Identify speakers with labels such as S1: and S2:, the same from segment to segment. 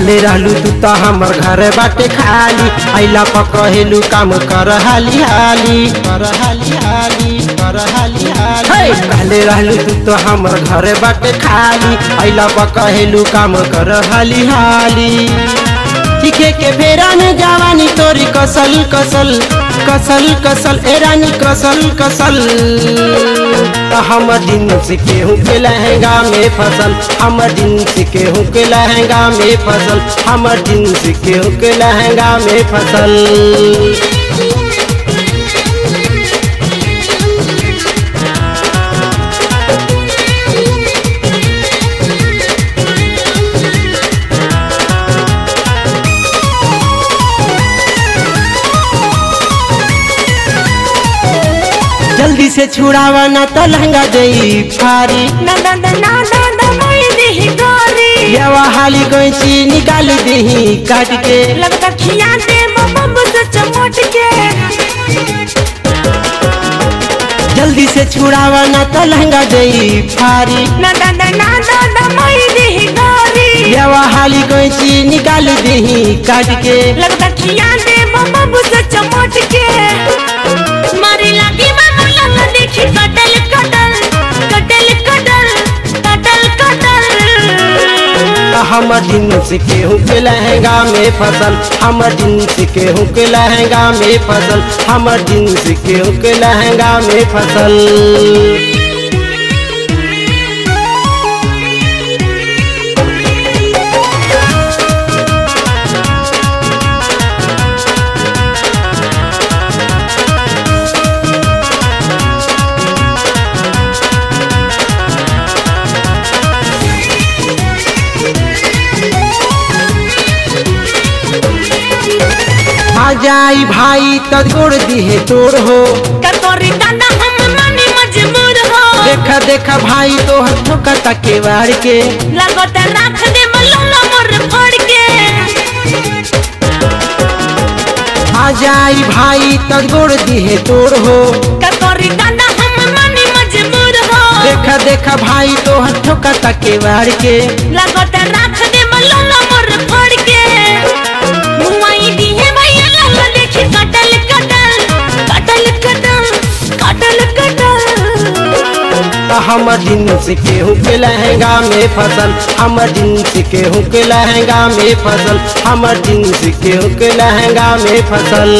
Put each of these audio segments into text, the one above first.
S1: कहले रहलू तू तो हमर घर बाटे खाली अइला पर कहेलू काम कर हाली हाली कर हाली हाली कर हाली हाली कहले रहलू तू तो हमर घर बाटे खाली अइला पर कहेलू काम कर हाली हाली सीखे के फेरा में जवानी तोरी कसल कसल कसल कसल ए रानी कसल कसल हम दिन से केहू के लहंगा में फसल हम दिन से केहू के लहंगा में फसल हम दिन से केहू के लहंगा में फसल जल्दी से छुड़ावा ना तो लहंगा दे फारी
S2: ना ना ना ना ना ना मैं देही गोरी
S1: यवा हाली गैची निकाल दही काट के
S2: लगता खिया दे बम से चमट के
S1: जल्दी से छुड़ावा ना तो लहंगा दे फारी
S2: ना ना ना ना ना ना मैं देही गोरी
S1: यवा हाली गैची निकाल दही काट के
S2: लगता खिया दे बम से चमट के मारे लागी मानो लल्ला देखी कटल कटल कटल कटल कटल कटल
S1: हम दिन से केहू के लहंगा में फसल हम दिन से केहू के लहंगा में फसल हम दिन से केहू के लहंगा में फसल आ जाई भाई तोड़ दिहे तोड़ हो
S2: कतोरी दादा हम माने मजबूर हो
S1: देखा देखा भाई तो हथों का तके वाड़ के
S2: लगत राख दे मल्ला मोर फड़ के
S1: आ जाई भाई तोड़ दिहे तोड़ हो
S2: कतोरी दादा हम माने मजबूर हो
S1: देखा देखा भाई तो हथों का तके वाड़ के
S2: लगत राख दे मल्ला मोर फड़ के मुआई दी है भैया लल्ला देखी कटल कटल कटल कटल कटल कटल
S1: हम दिन से केहू के लहंगा में फसल हम दिन से केहू के लहंगा में फसल हम दिन से केहू के लहंगा में फसल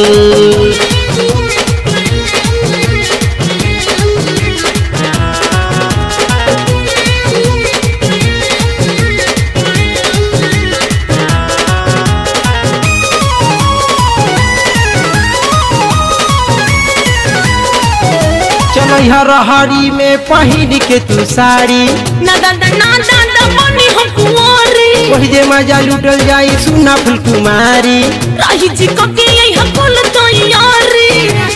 S1: चलो हरी में पहिन के तू साड़ी
S2: ना दादा ना दादा बनी हम कुंवारी
S1: वही जे मजा लुटल जाई सुना फुल कुमारी
S2: राही जी को के यही हकुल तैयारी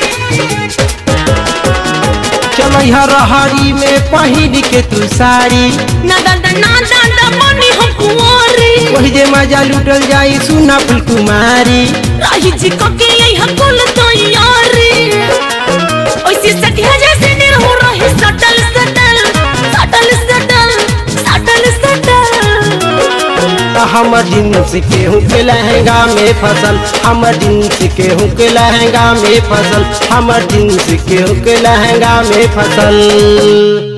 S1: चलो हरी में पहिन के तू साड़ी
S2: ना दादा ना दादा बनी हम कुंवारी
S1: वही जे मजा लुटल जाई सुना फुल कुमारी
S2: राही जी को के यही हकुल तैयारी ओइसे सटिया जैसे दिल हो रही सटल सटल सटल सटल सटल सटल
S1: हम दिन से केहू के लहंगा में फसल हम दिन से केहू के लहंगा में फसल हम दिन से केहू के लहंगा में फसल